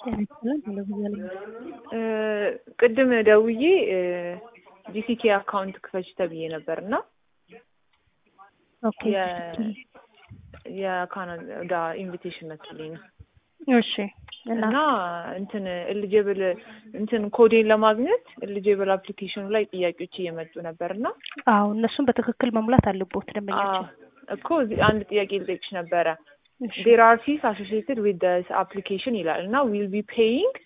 ቅድም ደውዬ ጂሲኬ አካውንት ክፈች ተብዬ ነበር እና ኦኬ የካናዳ ኢንቪቴሽን መጥቶልኝ ነው እሺ እና እና እንትን ኤሊጀብል እንትን ኮዴን ለማግኘት ኤሊጀብል አፕሊኬሽኑ ላይ ጥያቄዎች እየመጡ ነበር እና አዎ እነሱን በትክክል መሙላት አለቦት ደንበኛችን እኮ እዚህ አንድ ጥያቄ ልጠይቅሽ ነበረ እሺ ዴር አር ፊስ አሶሲየትድ ዊዝ ስ አፕሊኬሽን ይላል እና ዊል ቢ ፔይንግ